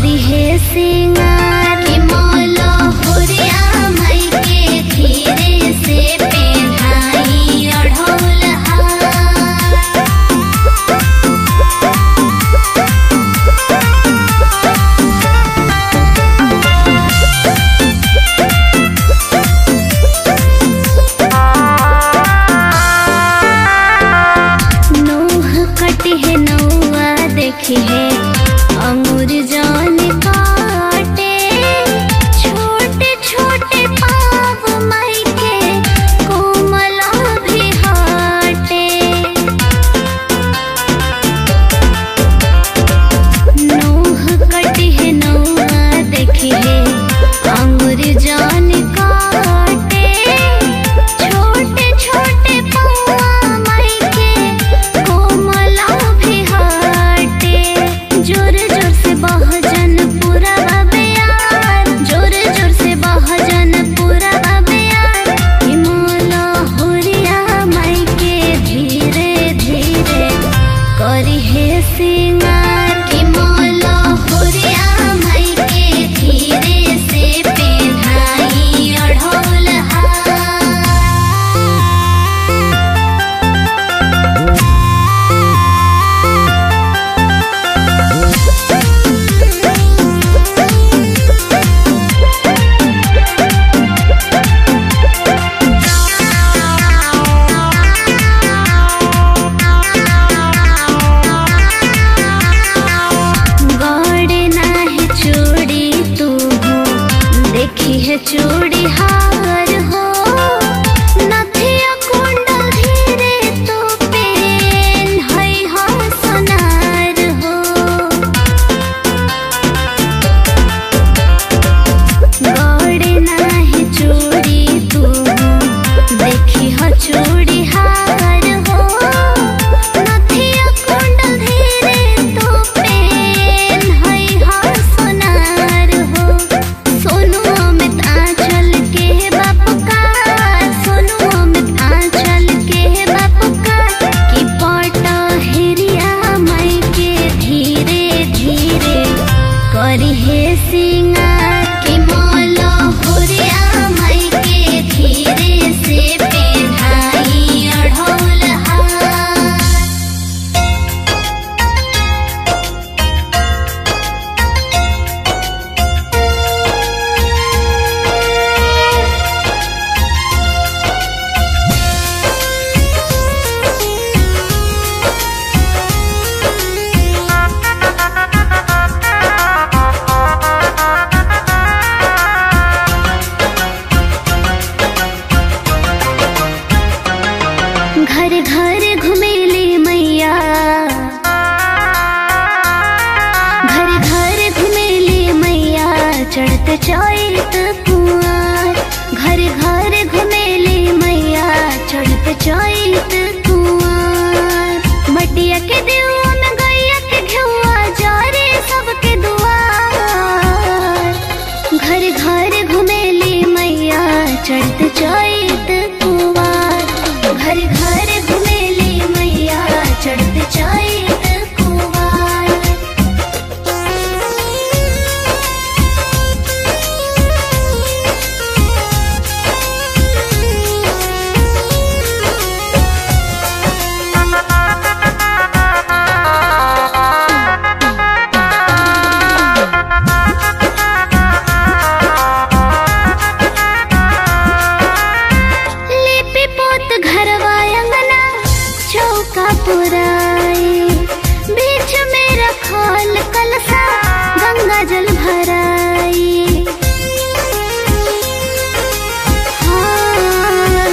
करी है सिंगार कि मौला होरिया मई के धीरे से पेन्हाई अढ़ौल हार नोह कटी है नौआ देखी है अंगूर जान काटे छोटे छोटे पाव माई के कोमला भी हाटे नोह कटी है नौआ देखी है अंगूर जान काटे छोटे छोटे पौआ माई के कोमला भी हाटे जोर जोर से बहजन पूरा बबियार जोर जोर से बहजन पूरा बबियार हिमोला होरिया माई के धीरे धीरे करी है सिंगार कि मौला होरिया माई के धीरे से पेन्हाई अढ़ौल हार गौड़े नाही चूड़ी तू हो देखी है चूड़ी हार हो नथिया कुंडल धीरे तो पेन है हो सोनार हो गौड़े नाही चूड़ी तू हो देखी हो चूड़ी हार हो नथिया कुंडल धीरे तो पेन है हो सोनार हो सोनू अमित आंचल के बाप का सोनू अमित आंचल के बाप का कि पट हेरिया माई के धीरे धीरे करी है सिंगार कि मौला होरिया माई के धीरे से पेन्हाई अढ़ौल हार घर घर घुमेली मैया घर घर घुमेली मैया चढ़त चैत कुआर घर घर घुमेली मैया चढ़त चैत कुआर मटिया के देवा में गैया के घेउआ जारे सबके दुआर घर घर घुमेली मैया चढ़त चैत कुवार घर घर घुमेली मैया चढ़त चैत कुवार लिपि पोत घरवा अंगना चौका पुराई बीच में रखल कलसा गंगा जल भराई हाँ।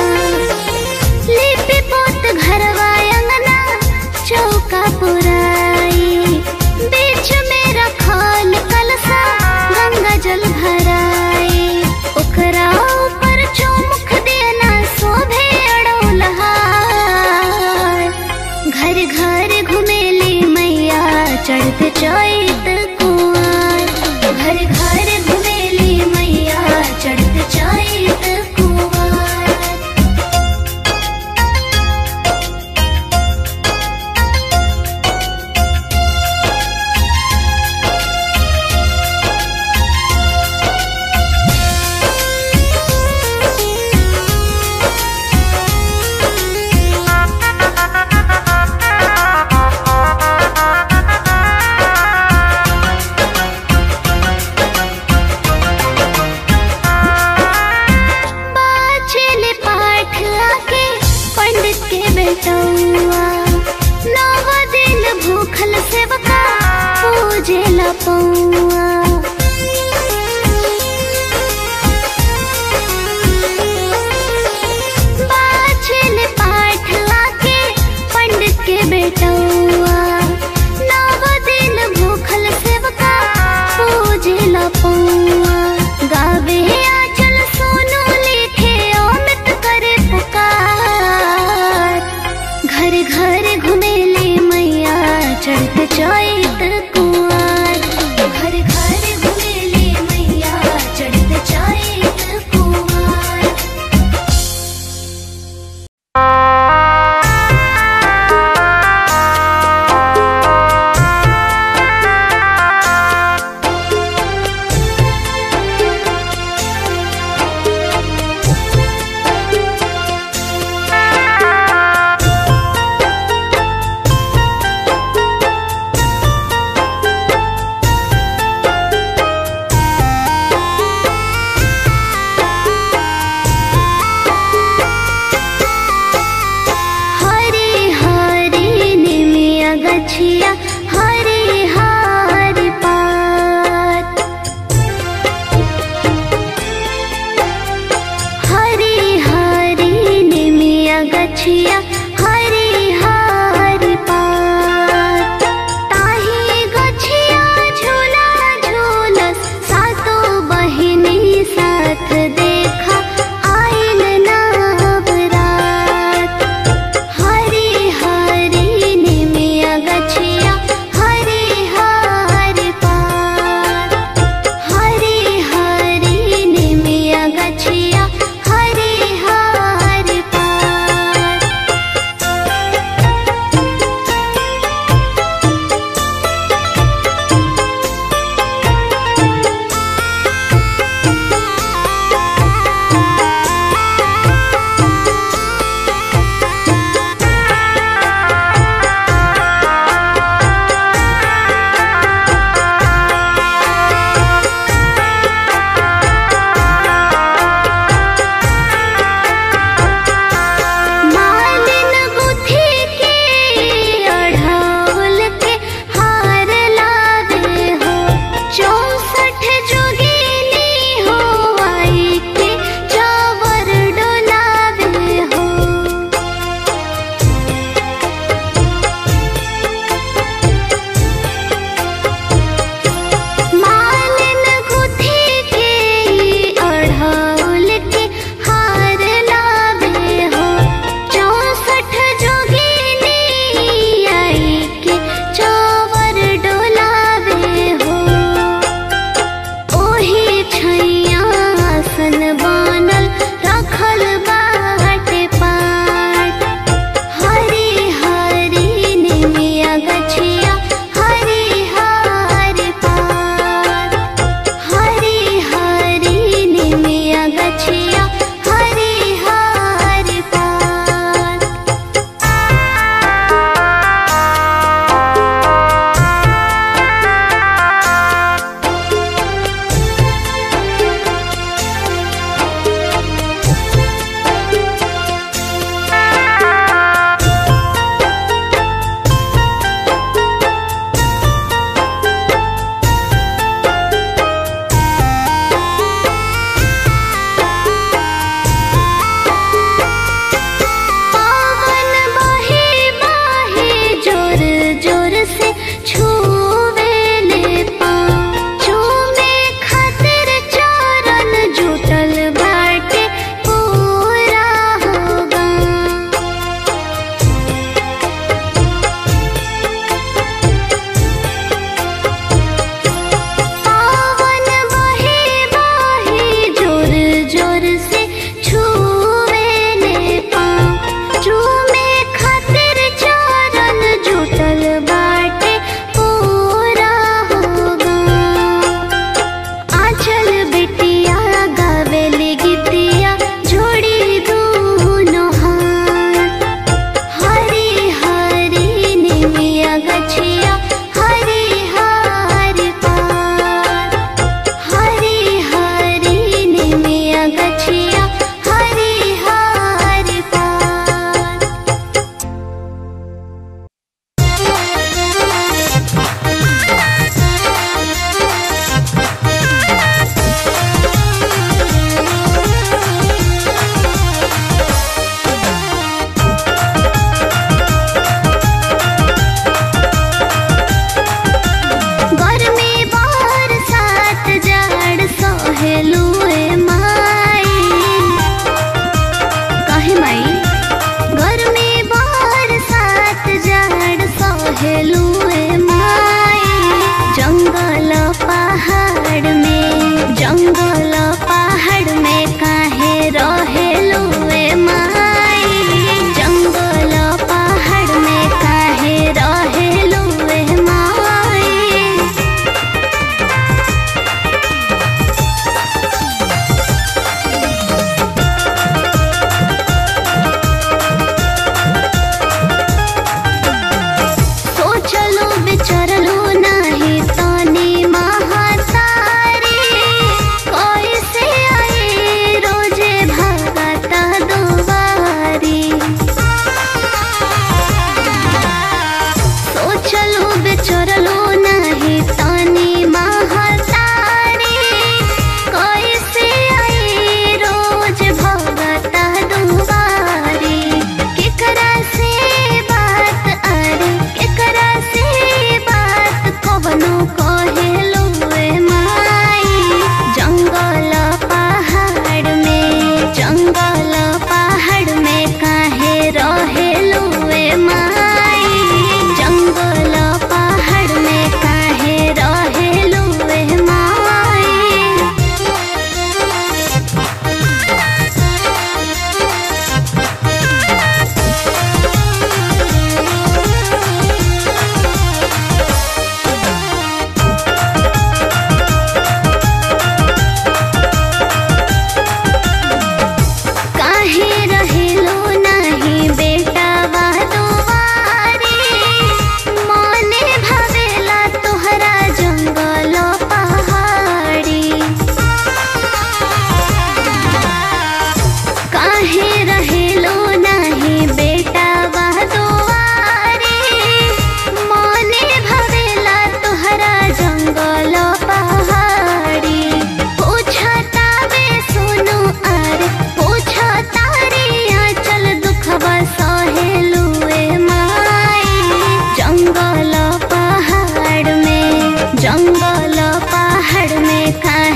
लिपि पोत घरवा अंगना चौका पुराई बीच में रखल कलसा गंगा जल भराई ओकरा ऊपर चौमुख देना शोभे अड़ौलहार घर घर घुमेली मैया चढ़त चैत कुआर घर घर घुमेली मैया चढ़त चैत कुआर पौआ बाछल पाठ लाके पंडित के बेटौआ नव दिन भूखल सेवका पूजला पौआ गावे आचल सोनू लिखे अमित करे पुकार घर घर घुमेले मैया चढ़त चैत कुआर घर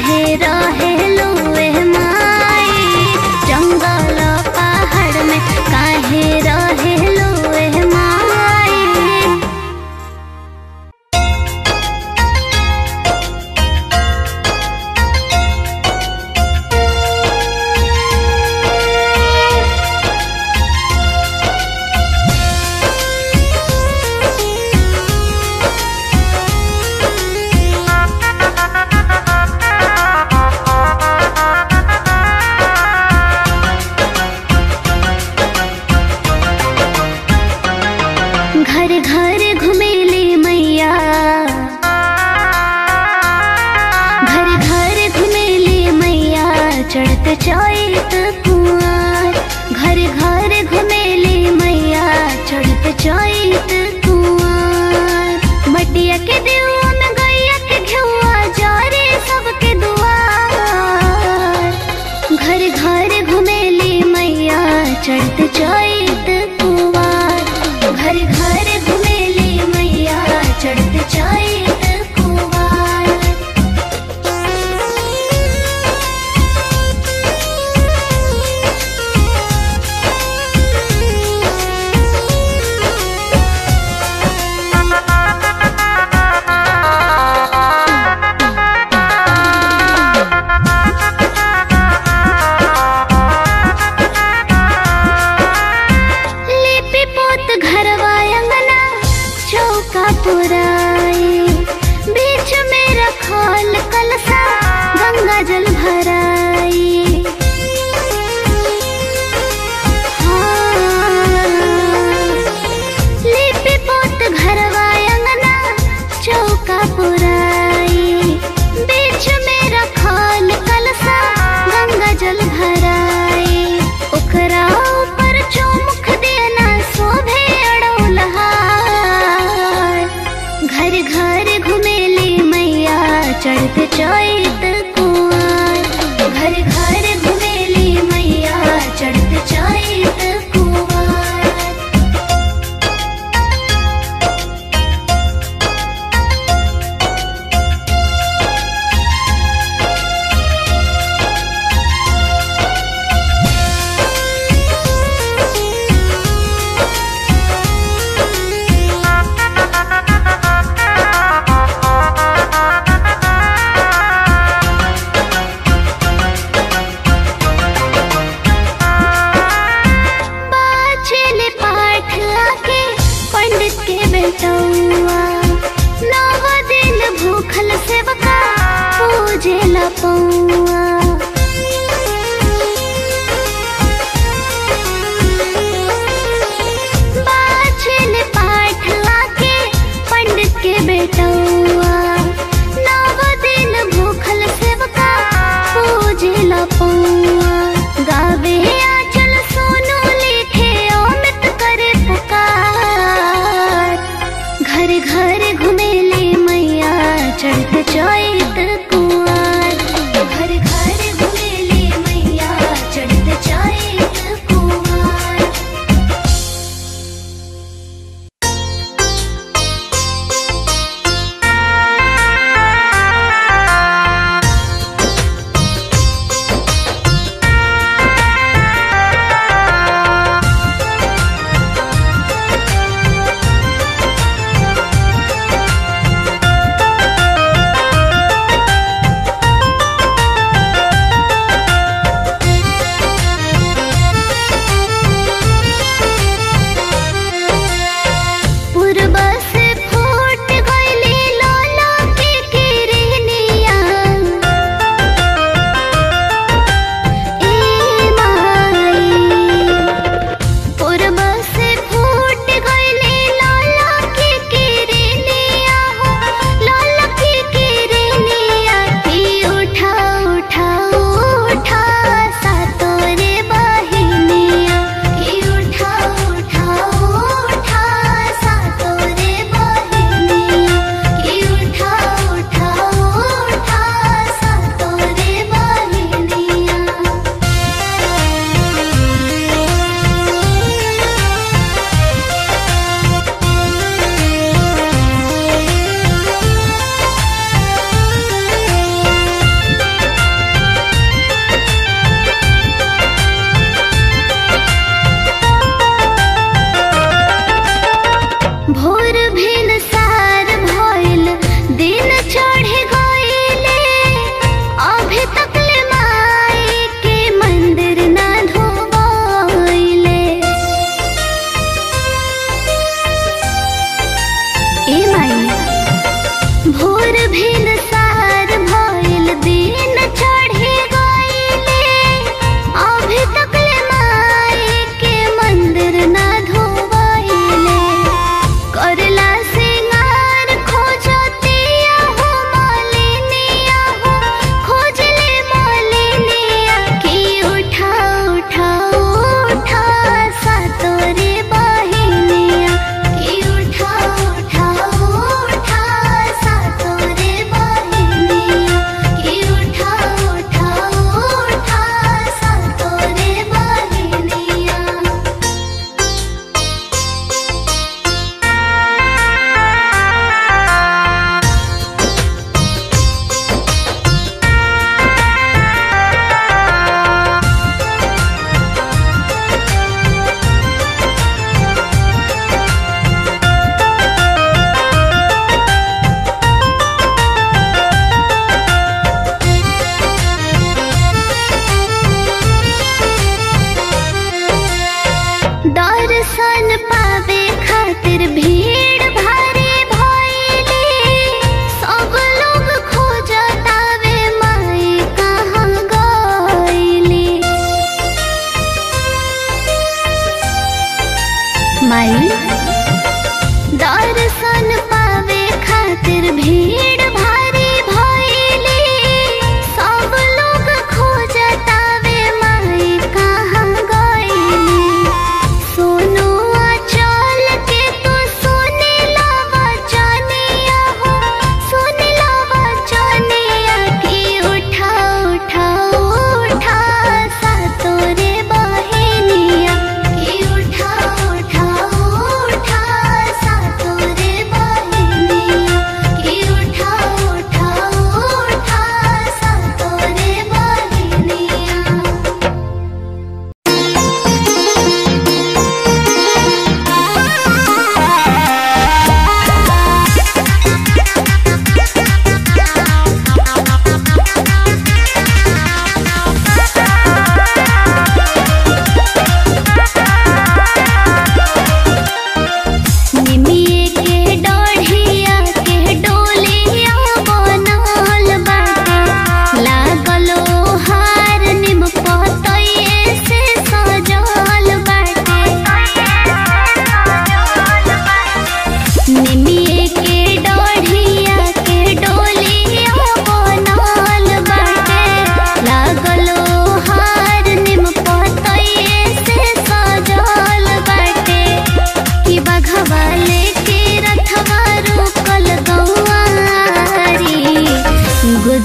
काहे रहे लुए माई जंगल पहाड़ में काहे रहे लुए माई घर घर घुमेली मैया घर घर घुमेली मैया चढ़त चैत कुआर घर घर घुमेली मैया चढ़त चैत कुआर मटिया के देवा में गैया के घेउआ जारे सबके दुआर घर घर घुमेली मैया चढ़त चैत कुआर घर घर घुमेली मैया चढ़त चैत कुआर लिपि पोत घरवा अंगना चौका पुराई बीच में रखल कलसा गंगा जल भराई हाँ। लिपि पोत घरवा अंगना चौका पुराई बीच में रखल कलसा गंगा जल भराई ओकरा ऊपर चौमुख देना शोभे अड़ौलहार घर घर घुमेली मैया चढ़त चैत कुआर घर घर घुमेली मैया चढ़त चैत कुआर बाचल पाठ आके पंडित के बेटौआ नव दिन भूखल सेवका पूजे ला पौआ बाचल पाठ आके पंडित के बेटौआ नव दिन भूखल सेवका पूजे ला पौआ गावे आचल सोनू लिखे अमित करे पुकार घर घर घुमेली मैया चढ़त चैत कुआर घर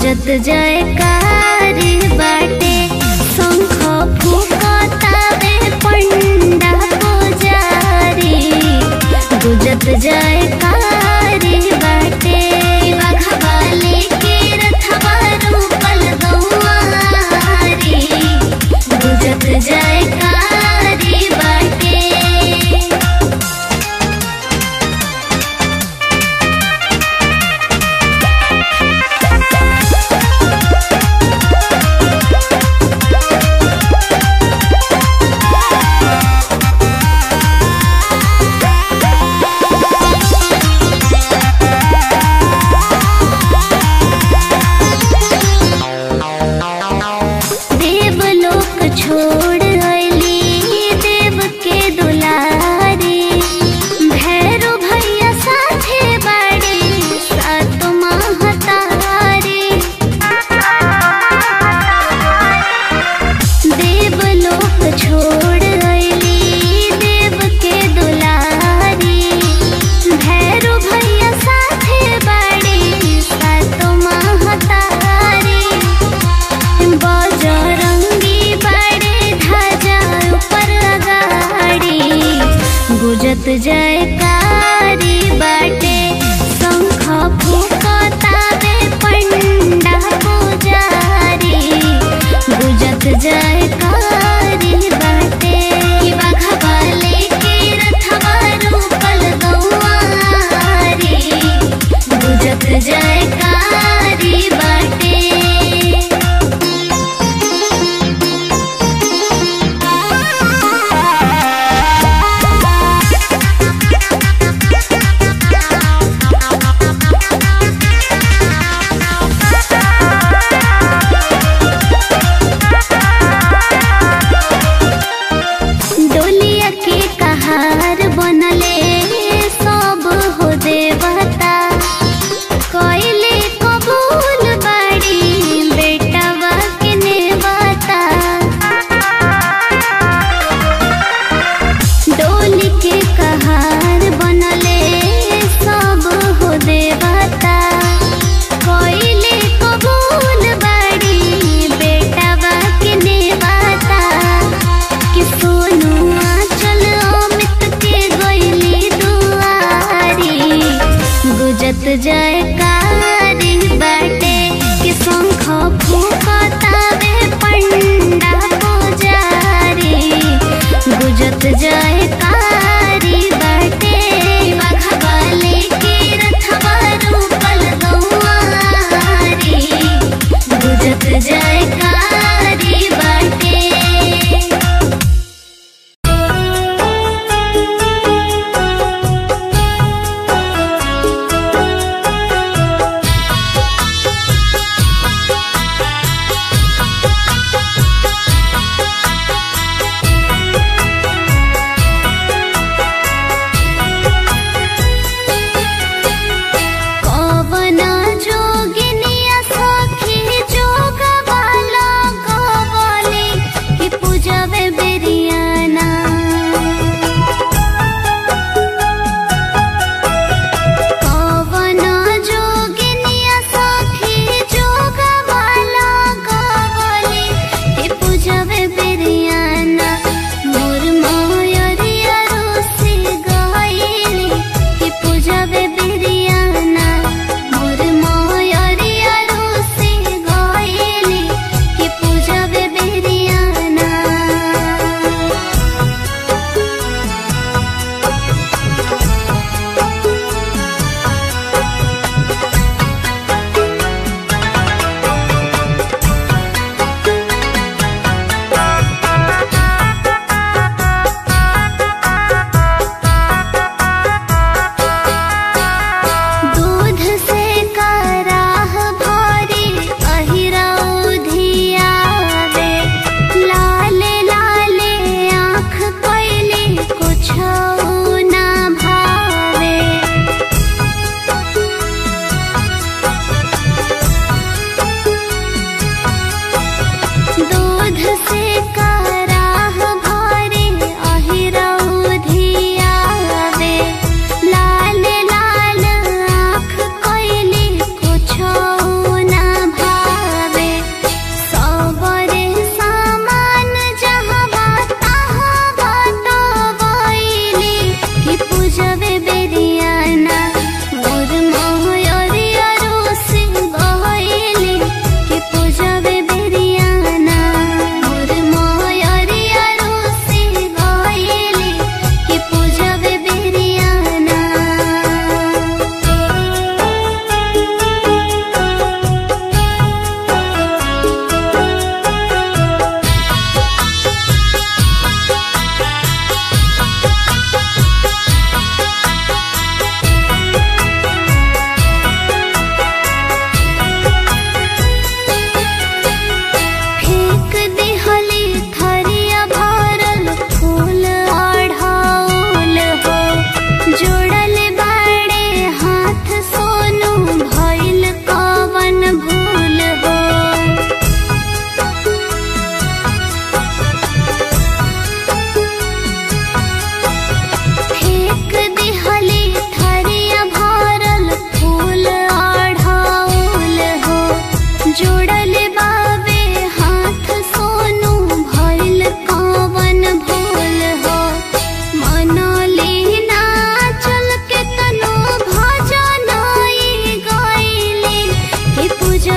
गुजत जयकारी बाटे शंख फूकतावे पंडा पुजारी गुजत जयकारी बाटे बघवाले के रथवा रूपल गौआरी गुजत जयकारी बाटे देवलोक छोड़ अइली देव के दुलारी भैरो भैया साथे बाड़ी सात महतारी देवलोक छोड़ अइली देव के दुलारी भैरो भैया साथे बाड़ी सात महतारी बजरंगी बड़े ध्वजा ऊपर अगाड़ी गुजत जयकारी बाटे शंख फूकतावे पंडा पुजारी गुजत जयकारी बाटे बघवाले के रथवा रूपल गौआरी गुजत जयकारी बाटे डोलिया के कहार बनले सब हो देवता कोइले कबूल बाड़ी बेटवा के नेवता डोली के कहार बनले सब हो देवता कोइले कबूल बाड़ी बेटवा के नेवता कि सोनुआ चल अमित के गइली दुआरी गुजत जयकारी बाटे कि शंख फूकतावे पंडा पुजारी गुजत जयकारी बाटे बघवाले के रथवा रूपल गौआरी गुजत जयकारी बाटे कवना जोगिनिया सखी जोगवाला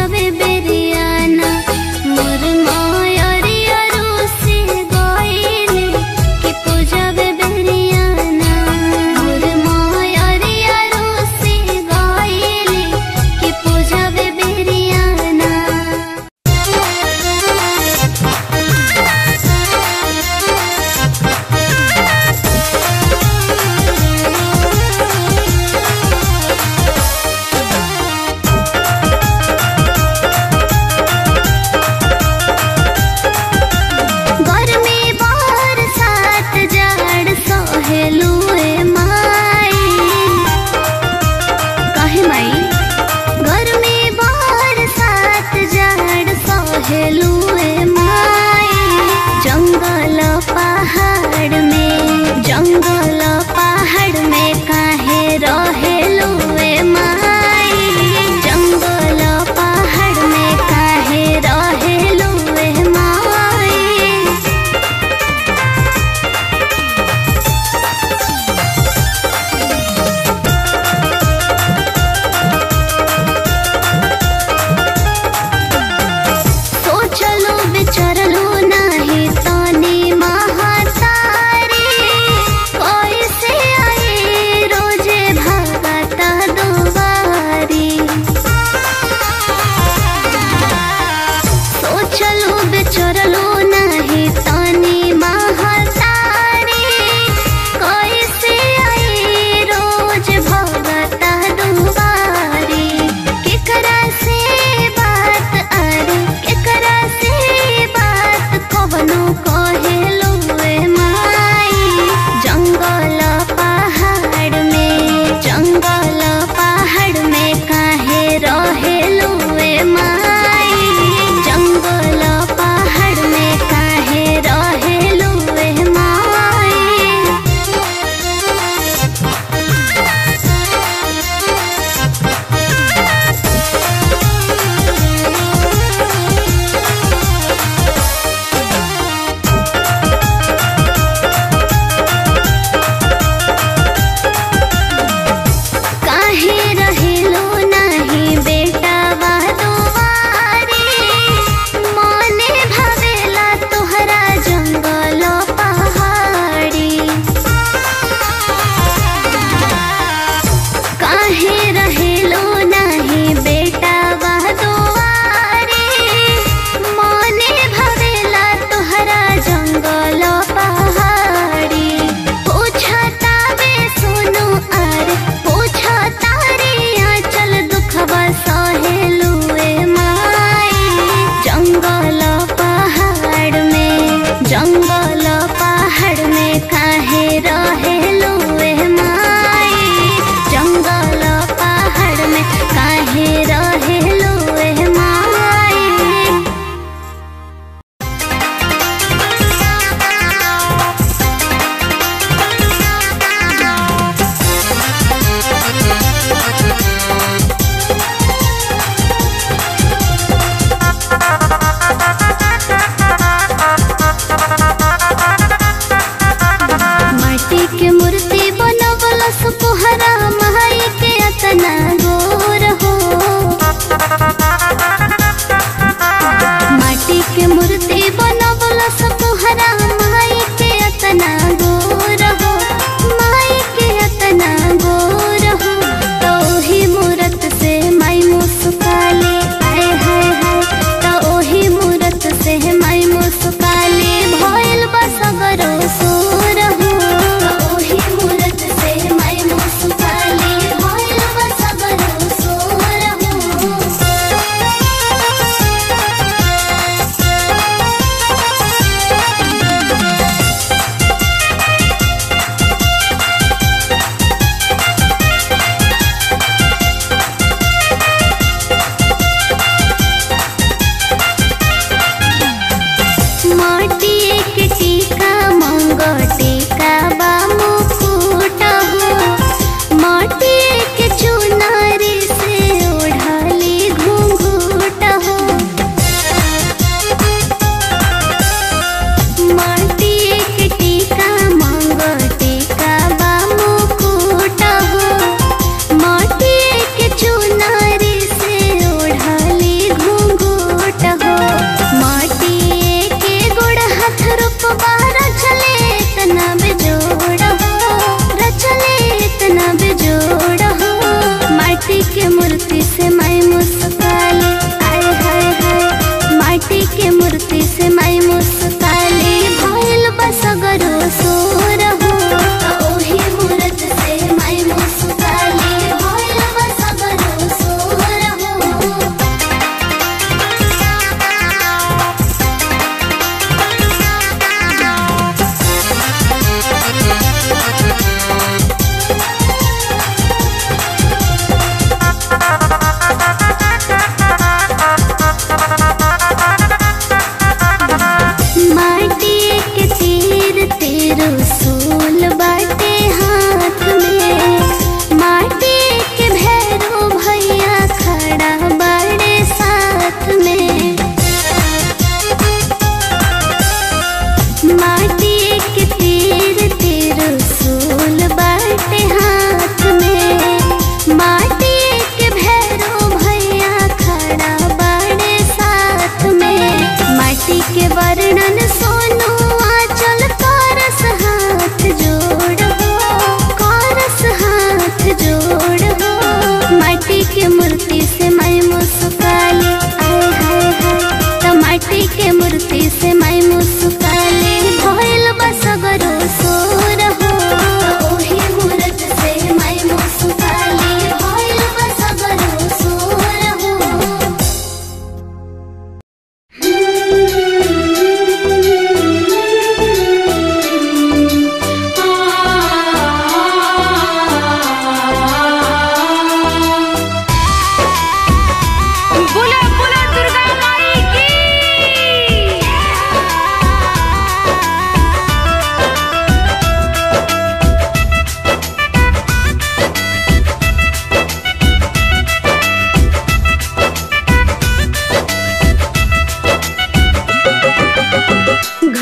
पूजावे बेरियाना मोर मायरिया रूसी गइले कि पूजावे बेरियाना मोर मायरिया रूसी गइले कि पूजावे बेरियाना रे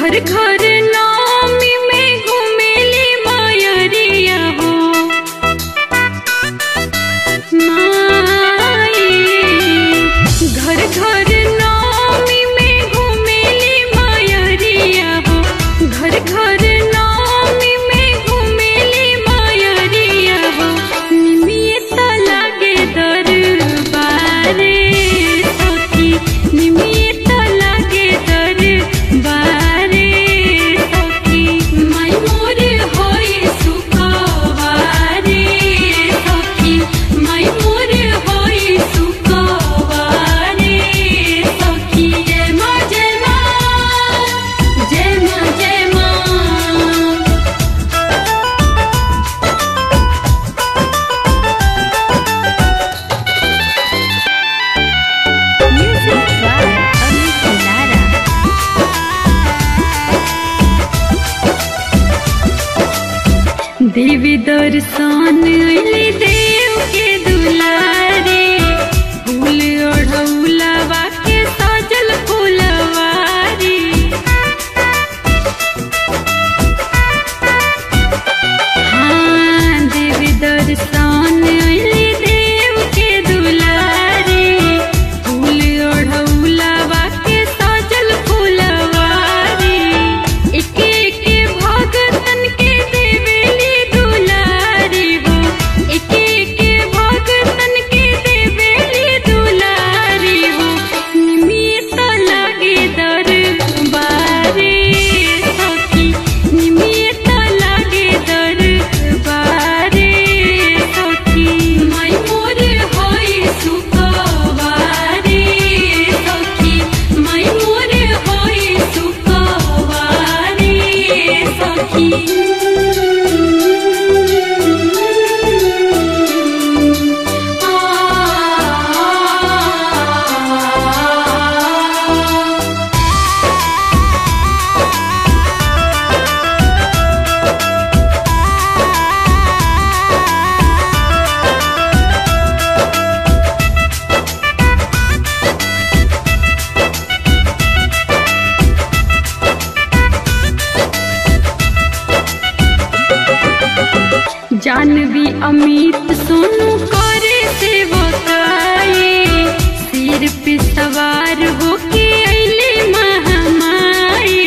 घर घर नामी में घुमेली मायरिया हो माई घर घर नामी में घुमेली मायरिया हो घर घर नामी में घुमेली मायरिया हो निमित लागे दरबारे सखी निमित लागे दरबारे सखी माई मोर होई सुखवारे सखी माई मोर होई सुखवारे सखी जय माँ जय माँ जय माँ जय माँ Music by Amit Lara. देवी दर्शन अली देव के दुलारे फूल ओढ़ौलवा के सजल फूलवारी हाँ देवी दर्शन अली देव के दुलारे फूल ओढ़ौलवा के सजल फूलवारी एके एके भगतन के देवेली दुलारी हो एके एके भगतन के देवेली दुलारी हो निमित लागे दरबारे सखी निमित लागे दरबारे सखी माई मोर होई सुखवारे सखी माई मोर होई सुखवारे सखी आ जानवी अमित सोनू करे सेवकाए सिर पे सवार होके अइले महामाई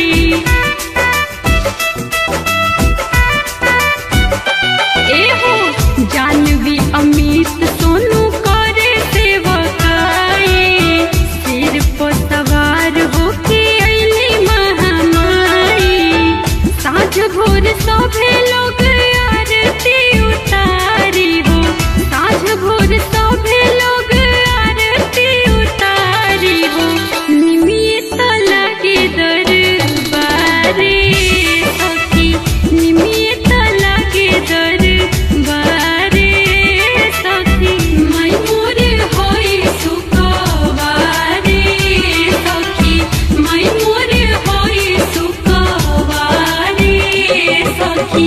एहो जानवी अमित सोनू करे सेवकाए सिर पर सवार होके अइले महामाई साँझ भोर सभे लोग आरती उतारी हो साँझ भोर सभे लोग आरती उतारी हो निमित लागे दरबारे सखी निमित लागे दरबारे सखी माई मोर होई सुखवारे सखी माई मोर होई सुखवारे सखी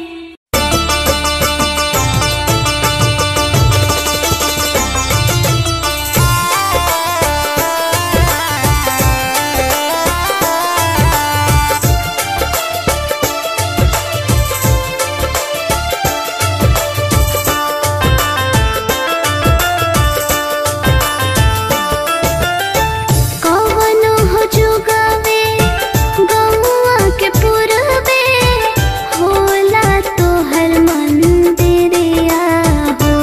कवनो हो जुगावे गौआ के पुरबे होला तोहर मंदिरिया हो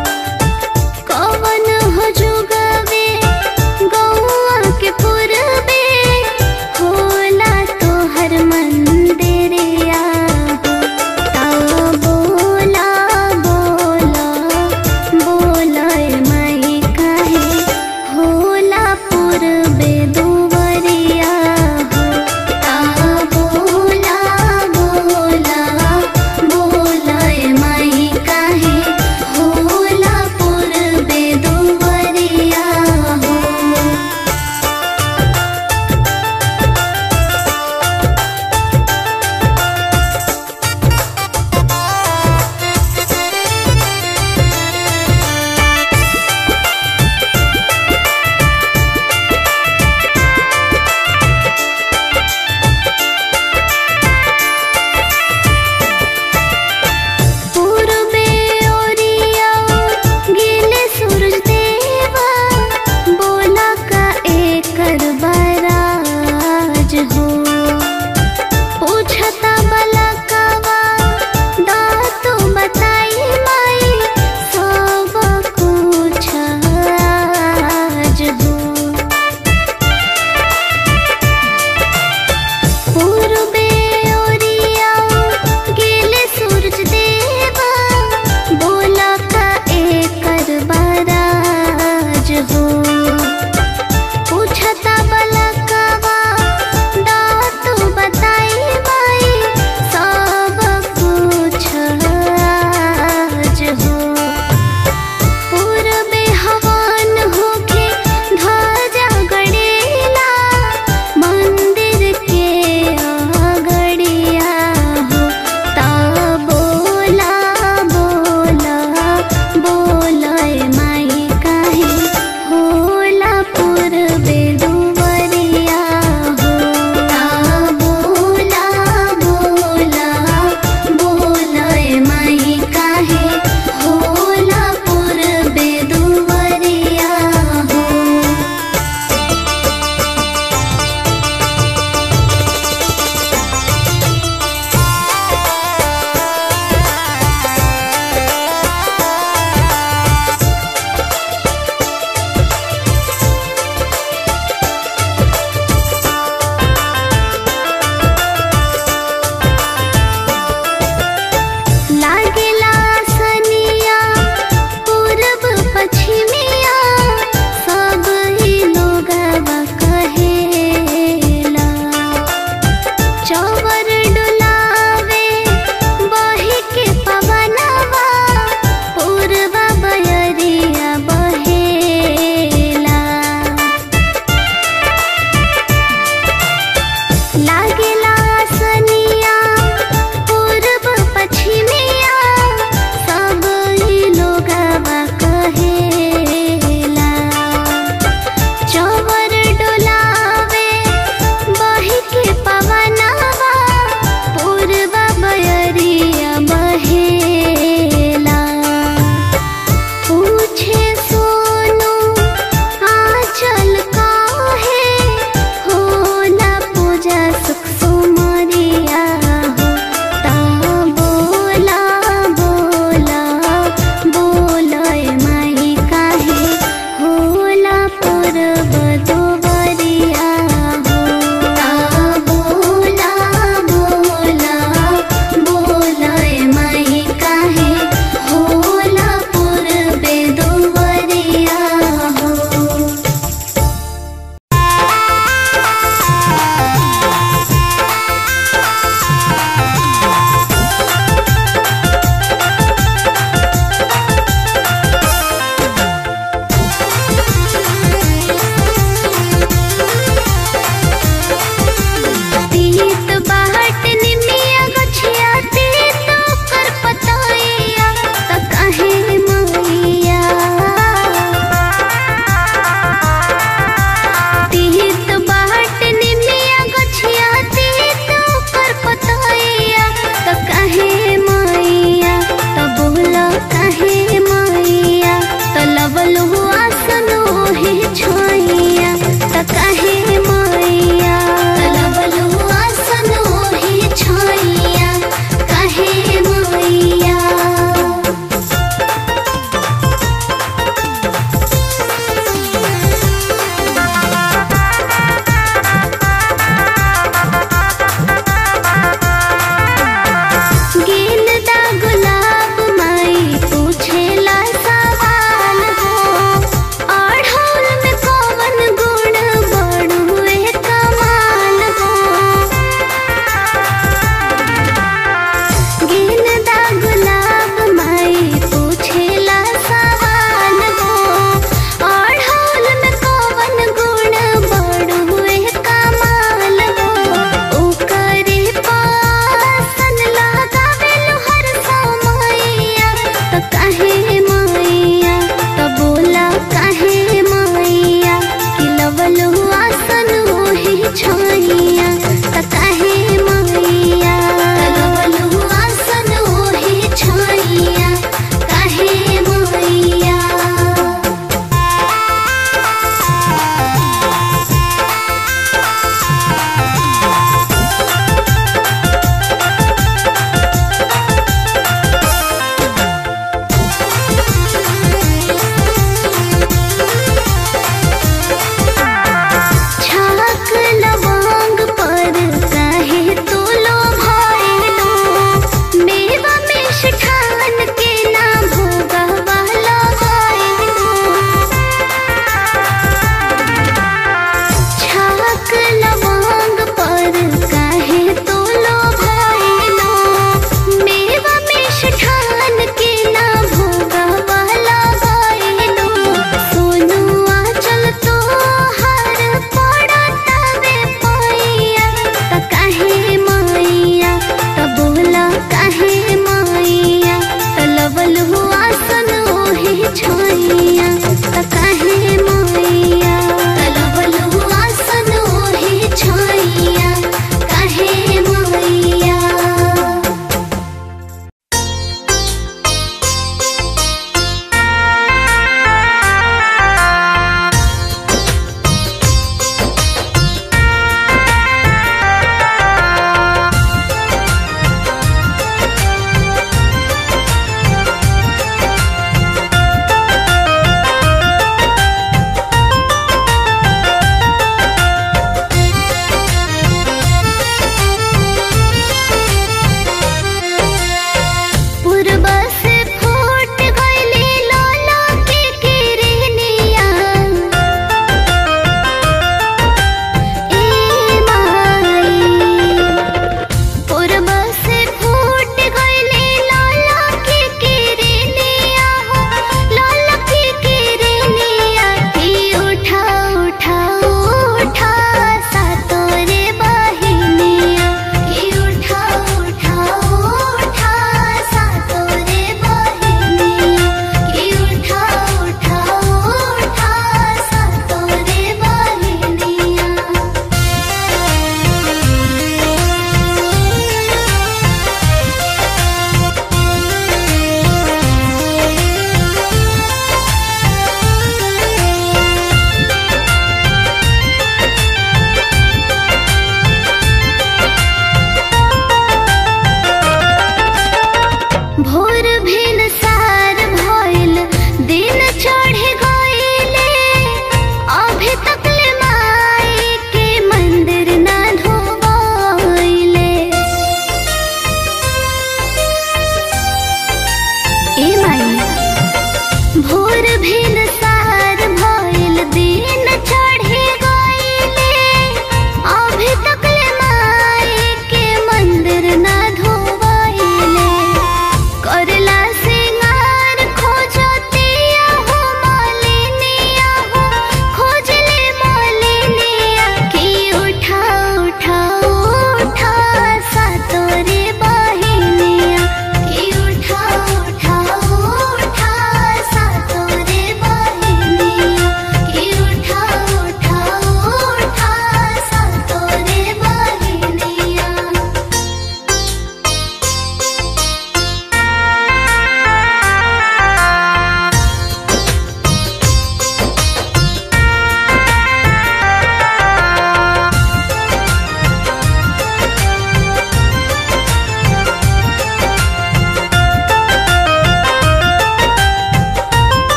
कवनो हो जुगावे गौआ के पुरबे होला तोहर मंदिरिया हो ता बोला बोला बोला माई काहे होला पूर्वे दुवरिया हो ता बोला बोला बोला माई काहे होला पूर्वे दुवरिया हो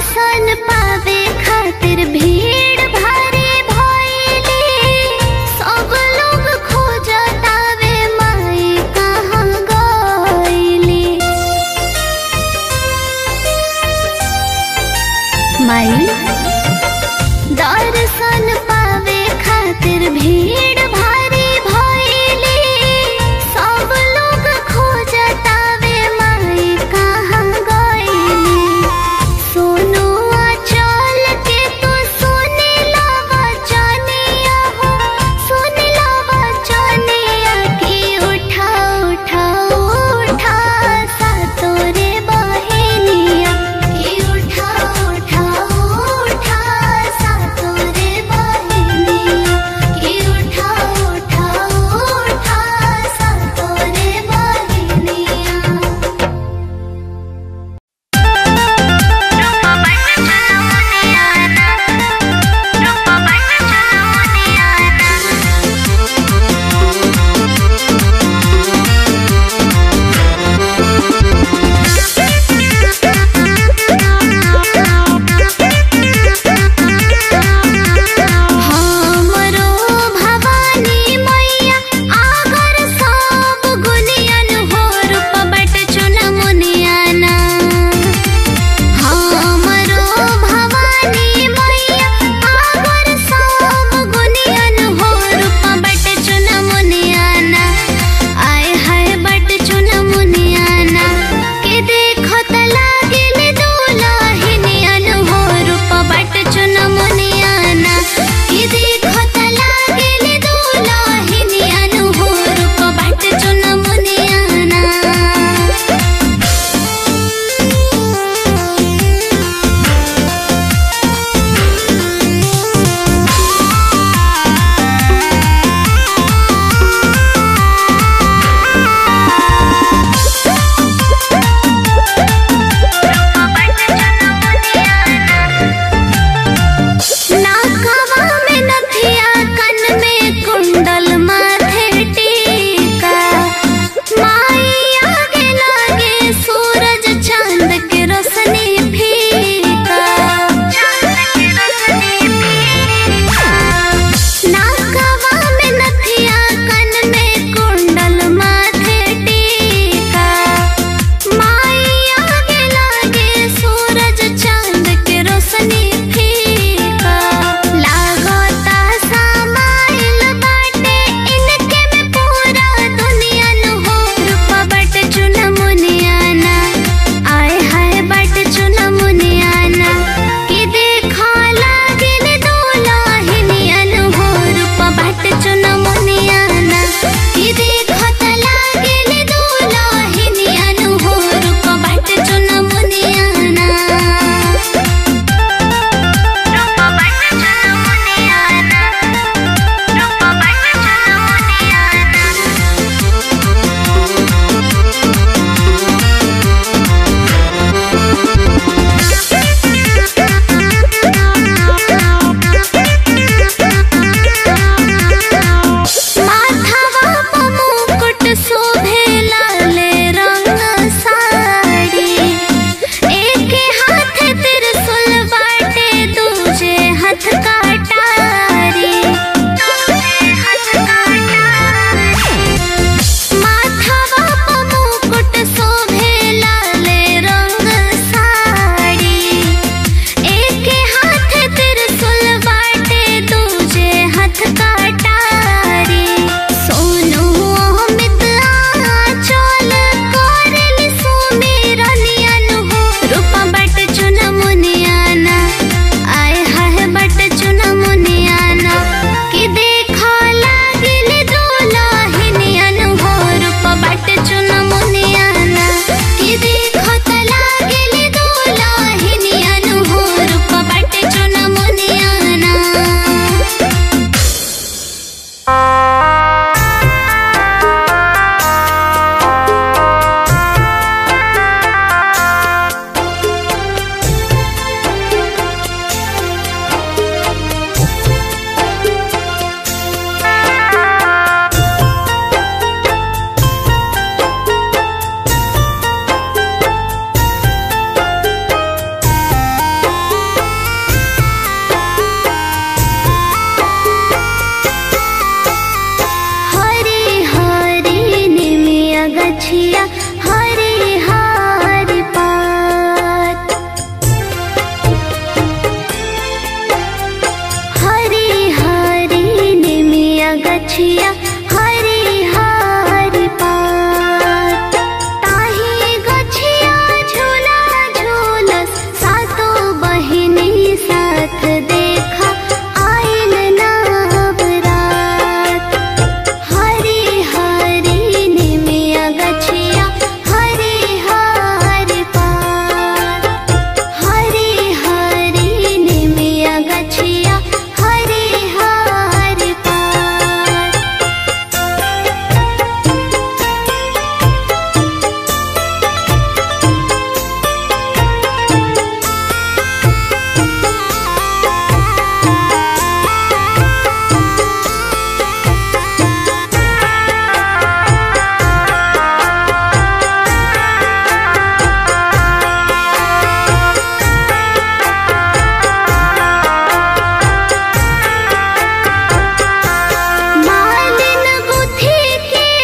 दर्शन पा